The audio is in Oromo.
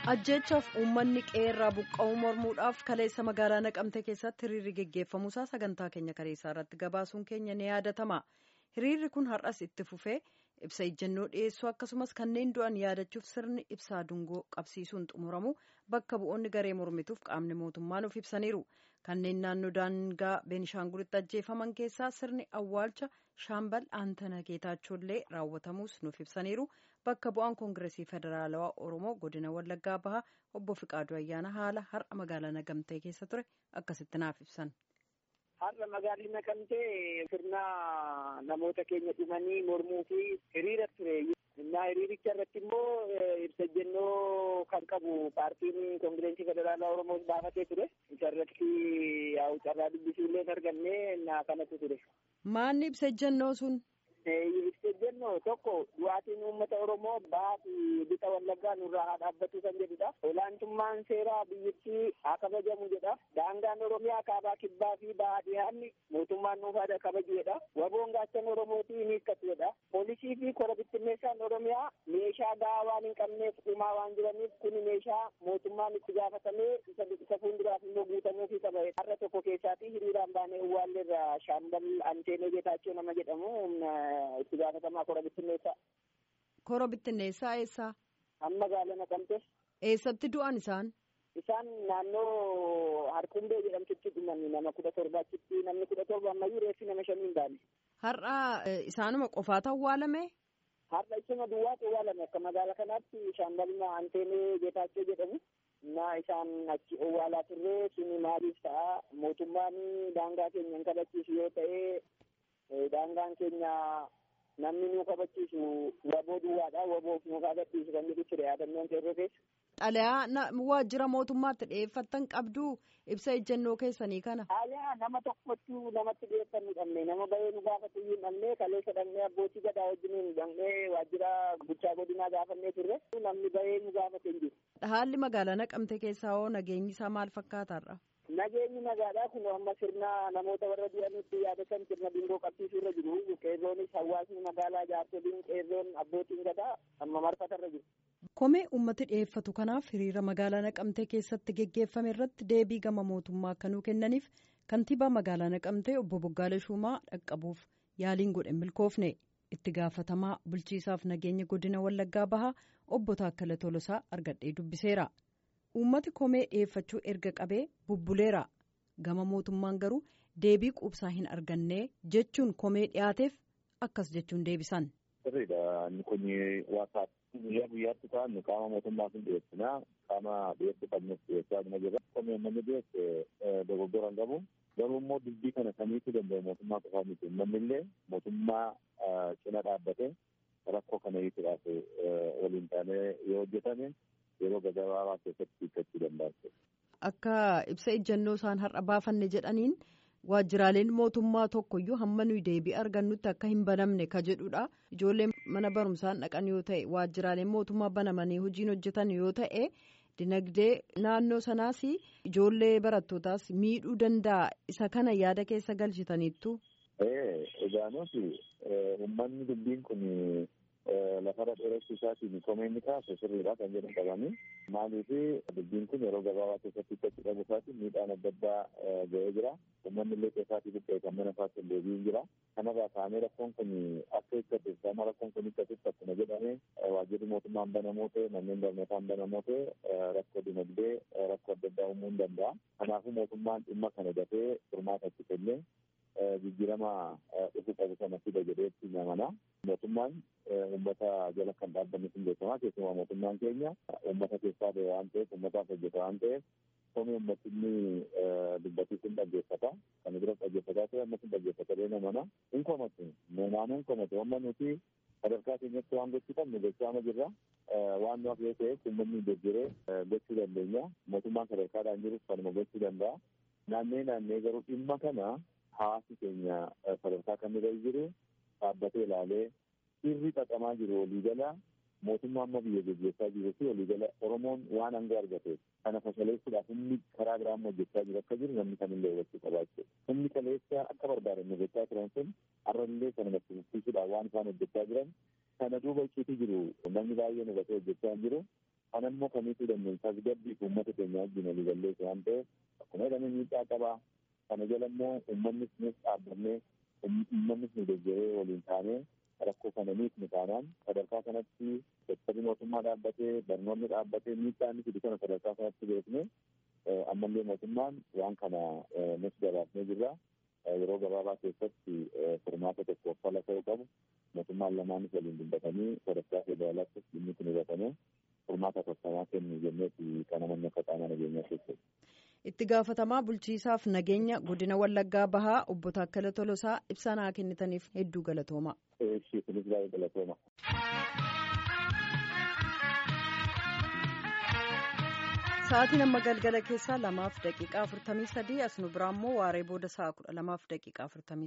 ajjeechaaf uummanni qeerraa buqqa'uu mormuudhaaf kaleessa magaalaa naqamte keessatti hiriirri geggeeffamuusaa sagantaa keenya kaleessaa irratti gabaasuun keenya ni yaadatama hiriirri kun har'as itti fufee ibsa ejjennoo dhiyeessuu akkasumas kanneen du'an yaadachuuf sirni ibsaa dungoo qabsiisuun xumuramu bakka bu'oonni garee mormituuf qaamni mootummaa nuuf ibsaniiru kanneen naannoo daangaa beenishaangulitti ajjeefaman keessaa sirni awwaalcha shaambal aantana geetaachollee raawwatamuus nuuf ibsaniiru bakka bu'aan koongiresii federaalawaa oromoo godina wallaggaa bahaa obbo Fiqaaduu Ayyaana haala har'a magaalaa Naqamtee keessa ture akkasitti naaf ibsan. Har'a magaalli Naqamtee sirna namoota keenya dhumanii mormuu fi hiriira ture. Innaa hiriiricha irratti immoo ibsa ejjennoo kan qabu paartiin koongireensii federaalaa Oromoo baafatee ture. Isa irratti yaa'u carraa dubbisuu illee hin arganne innaa kanatu ture. Maanni ibsa ejjennoo sun? Ibsa ejjennoo tokko du'aatiin uummata Oromoo bahaa fi bixa wallaggaa nurraa haa dhaabbatu kan jedhudha. Olaantummaan seeraa biyyattii haa kabajamu jedha. Daangaan Oromiyaa kaabaa kibbaa fi bahaa dhiyaanni mootummaan nuufaa kabaju jedha. Waboon gaachan Oromootii ni hiikkatu jedha. Poolisii fi kora bittinneessaan Oromiyaa meeshaa gahaa waan hin qabneef dhumaa waan jiraniif kun meeshaa mootummaan itti gaafatamee isa fuulduraaf immoo guutamuufii qaba. Har'a tokko keessaatii hiriiraan baanee Uwwaalleerra Shaambal Anteenee Geetaachoo nama jedhamu itti gaafatamaa kora bittinneessaa. Kora bittinneessaa eessaa? Amma gaala naqamte. Eessatti du'an isaan? Isaan naannoo Harkumbee jedhamtutti dhuman nama kudha torbaachitti namni kudha torba ammayyuu reeffi nama shanii hin baane. Har'a isaanuma qofaatu awwaalame? Har'a isuma duwwaatu awwaalame akka magaala kanaatti shaambalma Anteenee Geetaachoo jedhamu. na isaan achi owwaalaa turre suni maaliif ta'a mootummaan daangaa keenya hin kabachiisu yoo ta'e daangaan keenya namni nu kabachiisu waboo duwwaadha waboof nu kabachiisu kan jedhu ture yaadannoon qeerroo keessa. Xalayaa waajjira mootummaatti dhiyeeffattan qabdu ibsa ejjennoo keessanii kana. Xalayaa nama tokkotu namatti dhiyeeffannu dhabne nama bahee nu gaafatu iyyuu dhabne kaleessa dhaqnee abbootii gadaa wajjiniin dhaqnee waajjira bulchaa godinaa gaafannee turre namni bahee nu gaafate hin jiru. Haalli magaalaa naqamte keessaa hoo nageenyi isaa maal fakkaataarra? Nageenyi magaalaa kun amma sirna namoota warra du'anitti yaadatan sirna dungoo qabsiisuu irra jiru. Qeerroonis hawaasni magaalaa jaarsoliin qeerroon abbootiin gadaa amma marfatarra jiru. Komee uummati dhiyeeffatu kanaaf hiriira magaalaa naqamtee keessatti geggeeffame irratti deebii gama mootummaa akkanuu kennaniif kantiibaa magaalaa naqamtee obbo Boggaalee Shumaa dhaqqabuuf yaaliin godhe milkoofne. itti gaafatamaa bulchiisaaf nageenya godina wallaggaa bahaa obbo Taakkala Tolosaa argadhee dubbiseera. Uummati komee dhiyeeffachuu erga qabee bubbuleera. Gama mootummaan garuu deebii quubsaa hin arganne jechuun komee dhiyaateef akkas jechuun deebisan. Sirriidha. Inni kun waasaa guyyaa guyyaatti ta'an qaama mootummaa sun dhiyeessinaa qaama dhiyeessuu qabnes dhiyeessaa jira jirra. Komee uummanni dhiyeesse dogoggora hin qabu. Garuu immoo dubbii kana kamiitu danda'u mootummaa qofaa miti. Uummanni illee mootummaa cina dhaabbate rakkoo kana hiikuudhaaf waliin taanee yoo hojjetame yeroo gabaabaa keessatti hiikkachuu danda'a. Akka ibsa ejjennoo isaan har'a baafanne jedhaniin waajjiraaleen mootummaa tokkoyyuu hamma nuyi deebii argannutti akka hin banamne ka jedhudha. Ijoolleen mana barumsaan dhaqan yoo ta'e waajjiraaleen mootummaa banamanii hojiin hojjetan yoo ta'e dinagdee naannoo sanaas ijoollee barattootaas miidhuu danda'a isa kana yaada keessa galchitaniittu. Egaa nuti uummanni dubbiin kun lafarra dheeressuu isaatiin komeenni kaase sirriidha kan jedhan qabanii maaliif dubbiin kun yeroo gabaabaa keessatti itti qabu isaatiin miidhaan adda addaa ga'ee jira. Uummanni illee keessaatii buqqee kan mana isaatti illee deebiin jira. Kanarraa kaanee rakkoon kun akka hiikkatu gama rakkoon kun hiikkatutti akkuma jedhame waajjirri mootummaan banamoo ta'e manneen barnootaan banamoo ta'e rakkoo dinagdee rakkoo adda addaa uumuu hin danda'a. Kanaafuu mootummaan dhimma kana dafee furmaata itti kennee jijjiirama dhufuu qabu sana fida jedheetti namana. Mootummaan uummata jala kan dhaabbanni sun beekamaa keessumaa mootummaan keenya uummata keessaa ba'e waan ta'eef uummataaf hojjeta waan ta'eef komii uummatinni dubbatii sun dhaggeeffata. Kana bira dhaggeeffataa ta'e amma sun dhaggeeffata namana. Hin komatu. Naannoo hin komatu. Amma nuti sadarkaa keenyatti waan gochuu qabnu gochaa jirra. Waan nuuf yoo ta'e uummanni jijjiiree gochuu dandeenya. Mootummaan sadarkaadhaan jirus kanuma gochuu danda'a. Naannee naannee garuu dhimma kana hawaasi keenya sadarkaa kamirra jiru dhaabbatee ilaalee sirri xaxamaa jiru waliigala mootummaa amma biyya gaggeessaa jiruu fi waliigala Oromoon waan aangoo argateef kana fashaleessuudhaaf inni karaa biraan hojjechaa jiru akka jiru namni kamillee hubachuu qabaa jechuudha. Humni kaleessa akka barbaadan hojjechaa turan sun har'allee kana natti fufsiisuudhaaf waan isaan hojjechaa jiran kana duuba icciitii jiru namni baay'een hubatee hojjechaa jiru Kana immoo kamiitu dandeenye tasgabbii fi uummata keenya wajjin walii galleessu waan ta'eef akkuma jedhame miidhaa qabaa. Kana jala immoo uummannis nuus dhaabbannee uummannis nu deeggaree waliin taanee rakkoo kana miidhni taanaan sadarkaa kanatti sektarri mootummaa dhaabbatee barnoonni dhaabbatee miidhaa inni fidu kana sadarkaa kanatti beekne ammallee mootummaan waan kana nus gabaasnee jirra. Yeroo gabaabaa keessatti furmaata tokkoof fala ta'uu qabu mootummaan lamaanis waliin dubbatanii sadarkaa federaalaattis dhimmi kun hubatamee furmaata tolfamaa kennu jenneeti kana manni akka qaama nageenyaa keessatti. Itti gaafatamaa bulchiisaaf nageenya godina Wallaggaa Bahaa obbo Taakkala Tolosaa ibsa naa kennitaniif hedduu galatooma. Ishii kunis baay'ee galatooma. Sa'aatiin amma galgala keessaa lamaaf daqiiqaa afurtamii sadii as nu biraa immoo waaree booda sa'a kudha lamaaf daqiiqaa afurtamii